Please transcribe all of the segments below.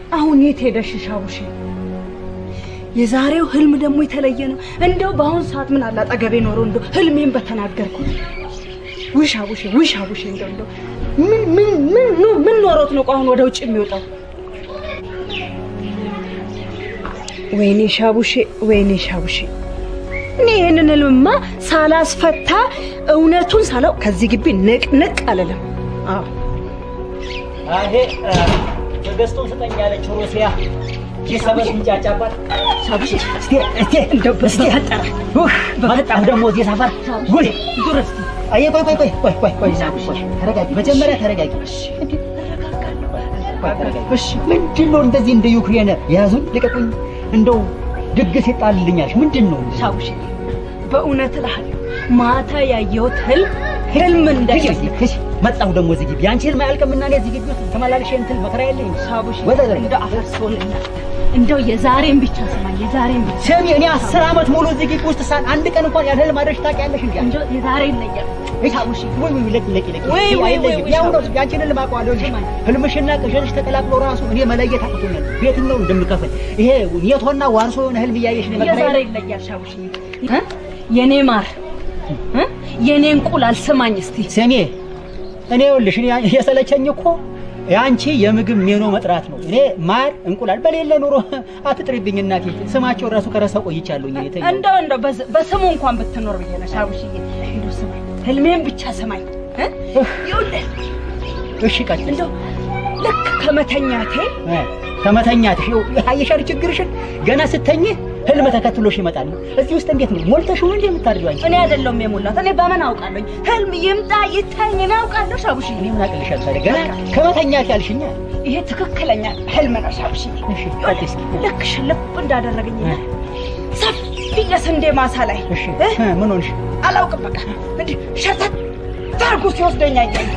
አሁን የት ሄደሽ ሻቡሽ? የዛሬው ህልም ደግሞ የተለየ ነው። እንደው በአሁኑ ሰዓት ምን አለ አጠገቤ ኖሮ እንደው ህልሜን በተናገርኩት። ውይ ሻቡሽ፣ ውይ ሻቡሽ፣ እንደው እንደው ምን ምን ምን ኖ- ምን ኖሮት ነው አሁን ወደ ውጭ የሚወጣው? ወይኔ ሻቡሼ፣ ወይኔ ሻቡሼ፣ እኔ ይህንን ህልምማ ሳላስፈታ እውነቱን ሳላው ከዚህ ግቢ ንቅ ንቅ አልልም። አዎ ይሄ ተገዝቶ ስጠኝ ያለችው ሩሲያ የሰበስ ምንጫጫባት ሻቡሼ፣ እስቲ እስቲ እንደው እስቲ ያጠራ መጣሁ ደግሞ እዚህ ሰፈር ውይ ዱረስ አየ ቆይ ቆይ ቆይ ቆይ ቆይ ቆይ ቆይ ተረጋጊ መጀመሪያ ተረጋጊ እሺ ምንድን ነው እንደዚህ እንደ ዩክሬን ያዙን ልቀቁኝ እንደው ድግስ ይጣልልኛል ምንድን ነው ሻቡሼ፣ በእውነት እልሃለሁ ማታ ያየሁት ህልም ህልም እንዳይመስል እሺ መጣሁ ደግሞ እዚህ ግቢ አንቺ ህልም አያልቅምና እኔ እዚህ ግቢ ውስጥ ተመላልሼ እንትን መከራ የለኝ ሻቡሼ፣ ወደ ዘር እንደው አፈርሶልና እንደው የዛሬን ብቻ ስማኝ፣ የዛሬን ብቻ ስሚ እኔ አስር ዓመት ሙሉ እዚህ ግቢ ውስጥ ሳን አንድ ቀን እንኳን ያለ ህልም አድረሽ ታውቂያለሽ እንዴ እንደው የዛሬን ለያል ሻቡሽ ወይ ወይ ለቂ ለቂ ለቂ ወይ ወይ ወይ ወይ ያው ነው ሻቡሽ። ያንቺን ህልም አውቀዋለሁ እንጂ ህልምሽና ቅዠትሽ ተቀላቅሎ ራሱ እኔ መለየት አቅቶኛል በየትኛው እንደምከፍል ይሄ ኔቶና ዋርሶ የሆነ ህልም እያየሽ ነው መከራ የዛሬ ይለያል ሻቡሽ። እ? የኔ ማር እ? የኔ እንቁላል ስማኝ እስቲ ስሜ እኔ ይኸውልሽ እኔ የሰለቸኝ እኮ የአንቺ የምግብ ሜኖ መጥራት ነው። እኔ ማር እንቁላል በሌለ ኑሮ አትጥሪብኝ እናቴ። ስማቸው ራሱ ከረሳው ቆይቻለሁ። እኔ የተኛው እንደው እንደው በዝ- በስሙ እንኳን ብትኖር ብዬ ነው ሻቡሽዬ። እንደው ስማኝ፣ ህልሜን ብቻ ስማኝ እ? ይኸውልህ እሺ ቀጥል። እንደው ልክ ከመተኛቴ እ፣ ከመተኛትሽ ይኸው አየሻል ችግርሽን። ገና ስተኝ ህልም ተከትሎሽ ይመጣል። እዚህ ውስጥ እንዴት ነው ሞልተሽው እንዴ የምታድሪው አንቺ? እኔ አይደለሁም የሞላት እኔ በምን አውቃለሁኝ? ህልም ይምጣ ይታኝ እኔ አውቃለሁ ሻቡሽዬ። እኔ ምን አቅልሻል ታዲያ? ገና ከመተኛት ያልሽኛ። ይሄ ትክክለኛ ህልም ነው ሻቡሽዬ። እሺ ቀጥል እስኪ። ልክ ሽልብ እንዳደረገኝ እ፣ ሰፊ የስንዴ ማሳ ላይ እሺ እ? እ፣ ምን ሆንሽ? አላውቅም በቃ እንዲህ ሸተት ታርጎ ሲወስደኝ አየኝ።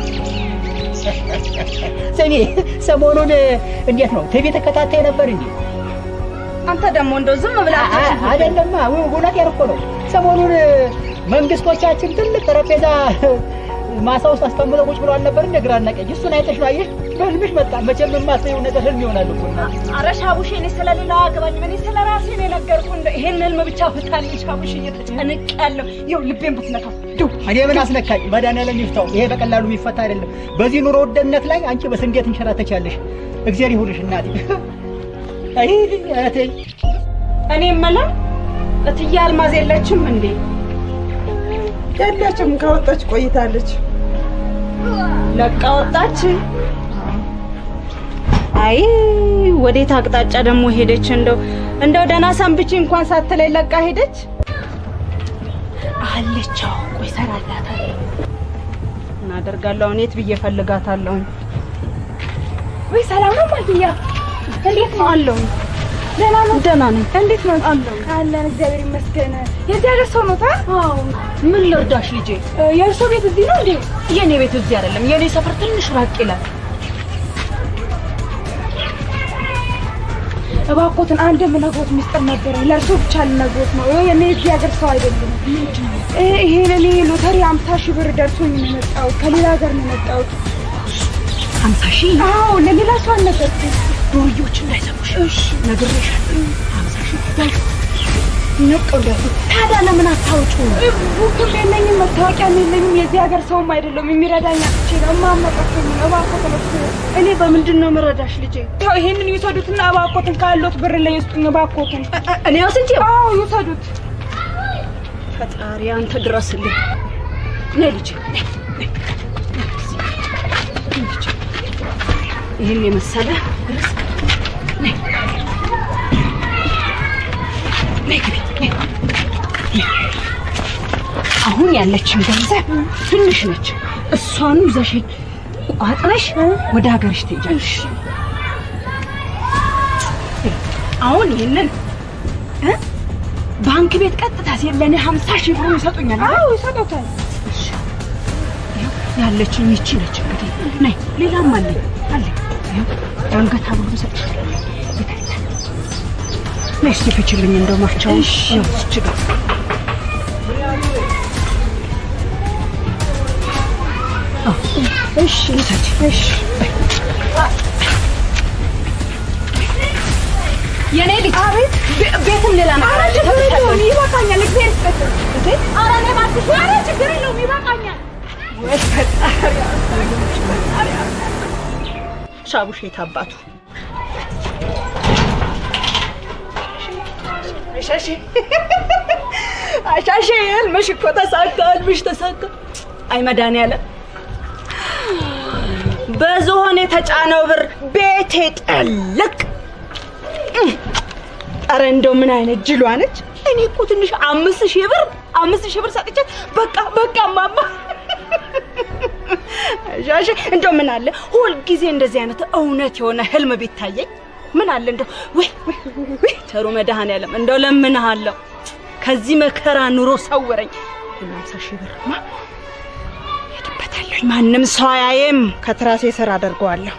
ስሚ ሰሞኑን እንዴት ነው ቲቪ ተከታታይ ነበር እንዴ? አንተ ደግሞ እንደው ዝም ብለህ አትችል። አይደለማ እውነቴን እኮ ነው። ሰሞኑን መንግስቶቻችን ትልቅ ጠረጴዛ ማሳ ውስጥ አስቀምጠው ቁጭ ብለው አልነበር እንደ ግራና ቀኝ? እሱን አይተሽ ነው አየሽ? በህልምሽ መጣ። መቼም የማትይው ነገር ህልም ይሆናል እኮ እናቴ። ኧረ ሻቡሽ እኔ ስለሌላው አገባኝ እኔ ስለ ራሴ ነው የነገርኩህ። እንደው ይሄን ህልም ብቻ ፍታልኝ ሻቡሽ፣ እየተጨነቅያለሁ። ይኸው ልቤን ብትነካው ዱ እኔ ምን አስነካኝ? መድኃኒዓለም ይፍታው። ይሄ በቀላሉ የሚፈታ አይደለም። በዚህ ኑሮ ውድነት ላይ አንቺ በስንዴ ትንሸራተቻለሽ። እግዚአብሔር ይሁንሽ እናቴ። አይ እህቴ እኔ የምለው እትዬ አልማዝ የለችም እንዴ? የለችም። ከወጣች ቆይታለች። ለቃ ወጣች። አይ ወዴት አቅጣጫ ደግሞ ሄደች? እንደው እንደው ደህና ሰንብቼ እንኳን ሳትለኝ ለቃ ሄደች። አለች። አዎ፣ ቆይ እሰራላታለሁ። እናደርጋለሁ። አሁን የት ብዬ እፈልጋታለሁ? ወይ ሰላም ነው ማግኛ? እንዴት ነው አለው? ደህና ነው። ደህና ነኝ። እንዴት ነው አለው? አለን እግዚአብሔር ይመስገን። የዚህ ሀገር ሰው ነው ታ አዎ። ምን ልርዳሽ ልጄ? የእርሶ ቤት እዚህ ነው እንዴ? የኔ ቤት እዚህ አይደለም። የኔ ሰፈር ትንሽ ራቅ ይላል። እባክዎትን አንድ የምነግሮት ሚስጥር ነበረ። ለእርሶ ብቻ ልነግሮት ነው። እኔ የዚህ ሀገር ሰው አይደለም። እ ይሄ ለኔ ሎተሪ አምሳ ሺህ ብር ደርሶኝ ነው የመጣሁት። ከሌላ ሀገር ነው የመጣሁት። ሀምሳ ሺህ አዎ ለሌላ ሰው አልነገርኩም። ዱርዮች እንዳይሰሙሽ እሺ ነግሬሻለሁ። ሀምሳ ሺህ ያዥ። ነቀው ታዲያ ለምን አታውጩ? ቡክም የለኝም፣ መታወቂያም የለኝም። የዚህ ሀገር ሰውም አይደለም። የሚረዳኝ አጥቼ ነው። እማመጣቸው ነው። እባክዎትን እሱ እኔ በምንድን ነው የምረዳሽ ልጄ? ያው ይሄንን ይውሰዱትና እባክዎትን ካለዎት ብር ላይ ይስጡኝ። እባክዎትን እኔ ወስጄ አዎ ይውሰዱት። ፈጣሪ አንተ ድረስልኝ። ነይ ልጄ ነይ፣ ነይ፣ ነይ እዚህ። ነይ ልጄ። ይህን የመሰለ ርስቅ ነይ ነይ ግቢ ነይ። ነይ። አሁን ያለችን ገንዘብ ትንሽ ነች። እሷኑ ይዘሽ ቋጥረሽ ወደ ሀገርሽ ትሄጃለሽ። አሁን ይህንን እ? ባንክ ቤት ቀጥታ ሲሄድ ለእኔ ሀምሳ ሺህ ብሩን ይሰጡኛል። አይደል? አዎ ይሰጡታል። ይኸው ያለችኝ ይቺ ነች። እንግዲህ ነይ፣ ሌላም አለኝ አለኝ። ይኸው የአንገት ሐብሉን እሰጥሻለሁ። ይታያል። ነይ እስኪ ፍችልኝ እንደው ማፍቻውን። ይኸው እዚች ጋር አዎ፣ እሺ ውሰጂ። እሺ የኔ ልጅ አቤት ቤትም ሌላ ነገር አለ ተብቻለሁ ይበቃኛል። እግዚአብሔር ይስጥህ። እንዴ ኧረ እኔ እባክሽ ኧረ ችግር የለውም ይበቃኛል ወይ ፈጣሪ ሻቡሽ የት አባቱ አሻሼ አሻሼ ህልምሽ እኮ ተሳካ ህልምሽ ተሳካ አይ መድኃኒዓለም በዝሆን የተጫነው ብር ቤቴ ጠልቅ ኧረ እንደው ምን አይነት ጅሏ ነች እኔ እኮ ትንሽ አምስት ሺህ ብር አምስት ሺህ ብር ሰጥቻት በቃ በቃ ማማ ሻሼ እንደው ምን አለ ሁልጊዜ እንደዚህ አይነት እውነት የሆነ ህልም ቢታየኝ ምን አለ እንደው ወይ ወይ ወይ ተሩ መድኃኒዓለም እንደው ለምንሃለሁ ከዚህ መከራ ኑሮ ሰውረኝ አምሳ ሺህ ብርማ ሄድበታለሁ ማንም ሰው አያየም ከትራሴ ስር አደርገዋለሁ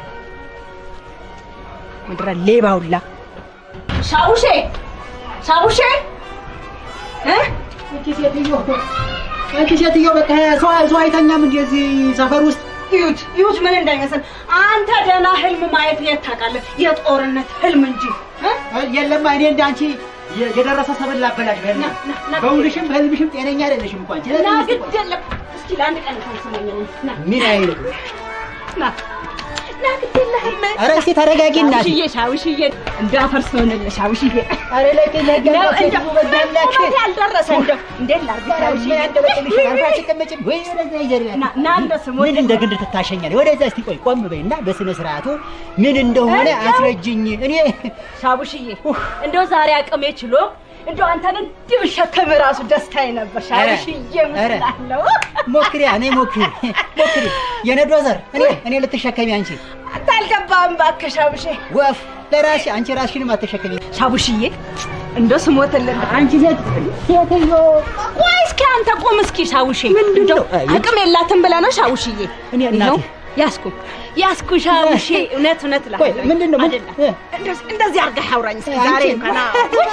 ምድረ ሌባ ሁላ ሻውሼ ሻውሼ እ አንቺ ሴትዮ አንቺ ሴትዮ በቃ ሰው ሰው አይተኛም እንደዚህ ሰፈር ውስጥ ይሁት ይሁት ምን እንዳይመስል አንተ ደህና ህልም ማየት የት ታውቃለህ? የጦርነት ህልም እንጂ እ? የለም እኔ እንደ አንቺ የ- የደረሰ ሰብል ላበላሽ በህልም ና፣ ና፣ ና። በውልሽም በህልምሽም ጤነኛ አይደለሽም እንኳን ና ግድ የለም እስኪ ለአንድ ቀን ሰምሰመኝ ና ምን አይነት ና ና ግድ የለህም ኧረ እስኪ ተረጋጊ እናቴ ሻውሽዬ ሻውሽዬ እንዳፈርስ ሆንልህ ሻውሽዬ ኧረ ለቂ ለቂ ነው ሴትዮ እንደው በዳላሽ ቁመቴ ያልደረሰ እንደው እንዴት ላድርግ ሻውሽዬ ያንደበጥልሽ አርፋ አትቀመጭም ወይ ወደዛ ይዘሪ ና ና እንደ ስሙ ምን እንደ ግንድ ትታሸኛለህ? ወደዛ እስቲ ቆይ ቆም በይና በስነ ስርዓቱ ምን እንደሆነ እንደው- አስረጅኝ። እኔ ሻቡሽዬ እንደው ዛሬ አቅሜ ችሎ እንደው አንተን እንዲህ ብሸከም ራሱ ደስታዬ ነበር ሻቡሽዬ ኧረ፣ ምትላለሁ ሞክሪያ እኔ ሞክሪ ሞክሪ የነዶ ዘር እኔ እኔ ልትሸከሚ አንቺ አንተ አልገባህም እባክህ ሻቡሼ ወፍ ለራስሽ አንቺ ራስሽንም አትሸከሚ። ሻቡሽዬ እንደው ስሞትልን አንቺ ሴት ሴትዮ ቆይ እስኪ አንተ ቁም እስኪ ሻውሼ ምንድን እንደው ነው? አይ፣ አቅም የላትም ብለህ ነው ሻውሽዬ እኔ እናቴ። ይኸው ያስኩ ያስኩ ሻውሼ እውነት እውነት ቆይ እልሃለሁ ምንድን ነው? ምን- አይደለም እ? እንደዚህ- እንደዚህ አድርገህ አውራኝ እስኪ ዛሬ አንቺ- እንኳን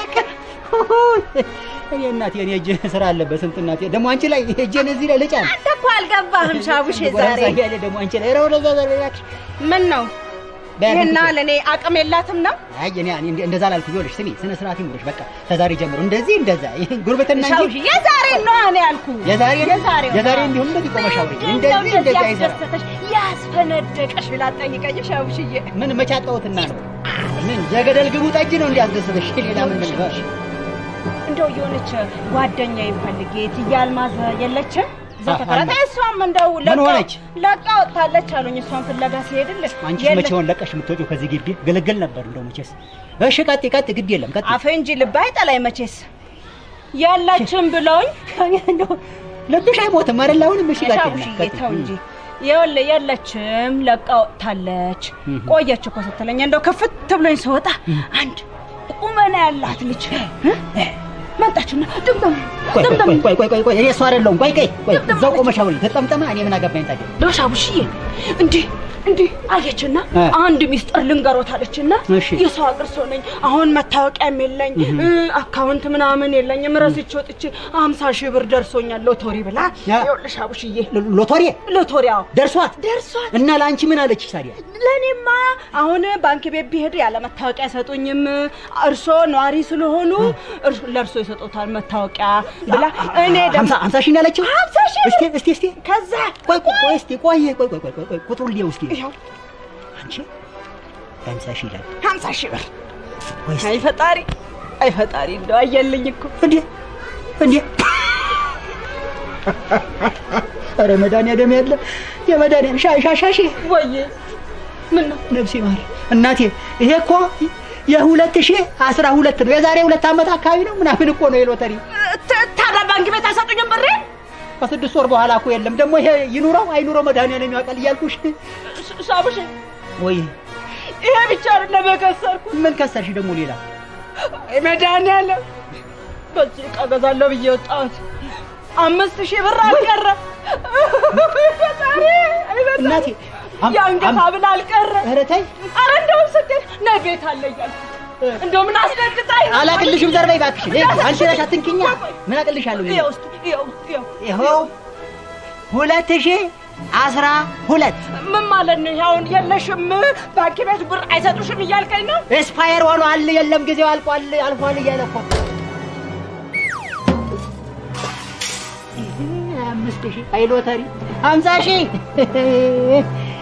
እኔ እናቴ እኔ እጄ ስራ አለበት ስንት እናቴ ደግሞ አንቺ ላይ እጄን እዚህ ላይ ልጫን አንተ እኮ አልገባህም ሻቡሼ ዛሬ ያለ ደግሞ አንቺ ላይ ኧረ ወደዛ ዘር እባክሽ ምን ነው በያት ይሄና እንትን ለእኔ አቅም የላትም ነው አይ እኔ እኔ እንደዛ ላልኩ ይኸውልሽ ስሚ ስነ ስርዓት ይኑርሽ በቃ ከዛሬ ጀምሮ እንደዚህ እንደዛ ይሄ ጉርብትና እንጂ ሻውሺ የዛሬ ነው እኔ ያልኩ የዛሬ የዛሬ የዛሬ እንዲሁም እንደዚህ ቆመሽ አውሪ እንደዚህ እንደዚህ አይሰራም ያስደሰተሽ ያስፈነደቀሽ ብላ ጠይቀኝ ሻውሽዬ ምን መቻጣውትና ነው ምን የገደል ግቡ ጠጅ ነው እንዲያስደሰተሽ ሌላ ምን ምን እንደው የሆነች ጓደኛ ይፈልግ እትዬ አልማዝ የለችም እዛ አሃ፣ ተከራታ እሷም እንደው ምን ለቃ- ሆነች? ለቃ ወጥታለች አሉኝ እሷን ፍለጋ ሲሄድልህ አንቺ የለ- መቼውን ለቀሽ የምትወጪው ከዚህ ግቢ ግልግል ነበር እንደው መቼስ እሺ ቀጥ ቀጥ ግድ የለም ቀጥ አፌ እንጂ ልብ አይጠላኝ መቼስ የለችም ብለውኝ እንደው ልብሽ አይሞትም አይደል አሁንም እሺ ቀጥ ሻውሽዬ ተው እንጂ ይኸውልህ የለችም ለቃ ወጥታለች እህ። ቆየች እኮ ስትለኝ እንደው ከፍት ብሎኝ ስወጣ አንድ ቁመና ያላት ልጅ እ? መጣችና ድምጠም ቆይ ድምጠም ቆይ ቆይ ቆይ ቆይ እኔ እሱ አይደለሁም ቆይ ቆይ ቆይ እዛው ቆመሽ አውሪ ተጠምጠማ እኔ ምን አገባኝ ታዲያ ዶሻቡሽዬ እንዲህ እንዲህ አየችና እ። አንድ ሚስጥር ልንገሮት አለችና እሺ። የሰው ሀገር ሰው ነኝ አሁን መታወቂያም የለኝ እ፣ አካውንት ምናምን የለኝም ረስቼ ወጥቼ አምሳ ሺህ ብር ደርሶኛል ሎቶሪ ብላ ያ። ይኸውልሽ አቡሽዬ ሎ- ሎቶሪ ሎቶሪያው ደርሷት ደርሷት እና ለአንቺ ምን አለች ታዲያ ለእኔማ አሁን ባንክ ቤት ቢሄድ ያለ መታወቂያ አይሰጡኝም። እርሶ ነዋሪ ስለሆኑ እርሶ- ለእርሶ ይሰጡታል መታወቂያ ብላ እኔ ደግሞ ሀምሳ ሀምሳ ሺህ ነው ያለችው ሀምሳ ሺህ ብር እስቲ እስቲ እስቲ ከዛ ቆይ ቆይ ቆይ እስቲ ቆይ ቆይ ቆይ ቆይ ቆይ ቁጥሩን ሊየው እስቲ ይኸው አንቺ ሀምሳ ሺህ ይላል ሀምሳ ሺህ ብር ቆይ እስቲ አይ ፈጣሪ አይ ፈጣሪ እንደው አየልኝ እኮ እንዴ እንዴ ኧረ መድኃኒዓለም ያለ የመድኃኒዓለም ሻ ሻ ሻ ሺ ወዬ ምን ነው ነፍሴ ማር እናቴ ይሄ እኮ የሁለት ሺህ አስራ ሁለት ነው የዛሬ ሁለት ዓመት አካባቢ ነው ምናምን እኮ ነው የሎተሪ ታ- ታዲያ ባንክ ቤት አይሰጡኝም ብሬ ከስድስት ወር በኋላ እኮ የለም ደግሞ ይሄ ይኑረው አይኑረው መድኃኒዓለም ያውቃል እያልኩሽ ሳብሽ ወይ ይሄ ብቻ አይደለም የከሰርኩ ምን ከሰርሽ ደግሞ ሌላ መድኃኒዓለም በዚህ ዕቃ እገዛለሁ ብዬ ወጣሁት አምስት ሺህ ብር አልቀረ ፈጣሪ አይ ፈጣሪ። እናቴ አም- የአንገት አም- ሐብል አልቀረ ኧረ ተይ ኧረ እንደውም ስትል ነይ ቤት አለ እያልኩ እንደው ምን አስደንግጣኝ ነው። አላቅልሽም ዘር በይ እባክሽ ይሄ አንቺ ነሽ አትንኪኛ ምን አቅልሻለሁ እኔ? ይኸው እስኪ ይኸው ይኸው ይኸው ሁለት ሺህ አስራ ሁለት ምን ማለት ነው? አሁን የለሽም ባንክ ቤት ብር አይሰጡሽም እያልከኝ ነው? ኤስፓየር ሆኗል። የለም ጊዜው አልቋል አልፏል እያለ እኮ አምስት ሺህ አይ ሎተሪ ሀምሳ ሺህ